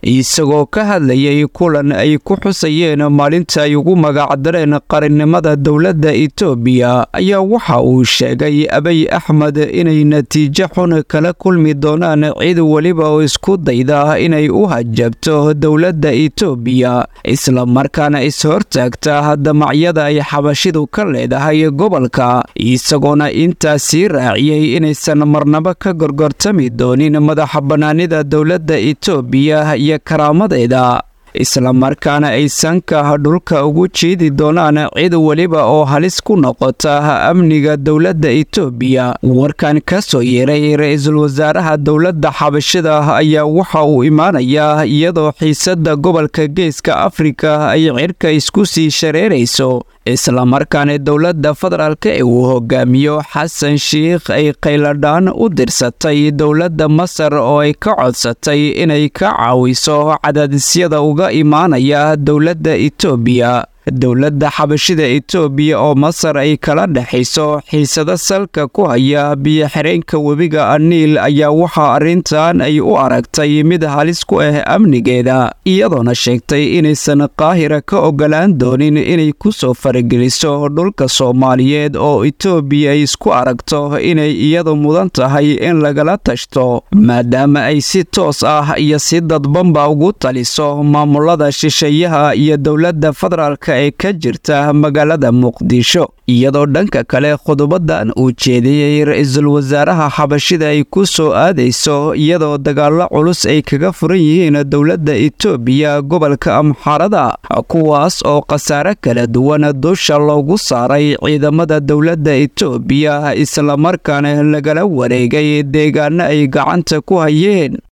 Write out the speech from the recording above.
isagoo ka hadlayay kulan ay ku xusayeen maalinta ay ugu magacdareen qarannimada dowladda itoobiya ayaa waxa uu sheegay abiy axmed inay natiijo xun kala kulmi doonaan cid weliba oo isku dayda inay u hajabto dowladda itoobiya islamarkaana is-hortaagta damacyada ay xabashidu ka leedahay gobolka isagoona intaas sii raaciyey inaysan marnabo ka gorgortami doonin madaxa bannaanida dowladda itoobiya iyo karaamadeeda islamarkaana ay sanka dhulka ugu jiidi doonaan cid weliba oo halis ku noqota amniga dowladda itoobiya warkan ka soo yeeray ra-iisul wasaaraha dowladda xabashida ayaa waxa uu imaanayaa iyadoo xiisadda gobolka geeska afrika ay cirka isku sii shareerayso islamarkaana dowladda federaalk ee uu hogaamiyo xasan shiikh ay qayladhaan u dirsatay dowladda masar oo ay ka codsatay inay ka caawiso cadaadisyada uga imaanaya dowladda itoobiya dowladda xabashida itoobiya oo masar ay kala dhexayso xiisado salka ku haya biyo-xireenka webiga aniil ayaa waxaa arrintan ay u aragtay mid halis ku ah amnigeeda iyadoona sheegtay inaysan qaahira ka ogolaan doonin inay ku soo farageliso dhulka soomaaliyeed oo itoobiya ay isku aragto inay iyadu mudan tahay in lagala tashto maadaama ay si toos ah iyo si dadbanba ugu taliso maamulada shisheeyaha iyo dowladda federaalk ee ka jirta magaalada muqdisho iyadoo dhanka kale qodobadan uu jeediyey ra-iisul wasaaraha xabashida ay ku soo aadayso iyadoo dagaallo culus ay kaga furan yihiin dowladda itoobiya gobolka amxaarada kuwaas oo khasaare kala duwan dusha loogu saaray ciidamada dowladda itoobiya islamarkaana lagala wareegay deegaano ay gacanta ku hayeen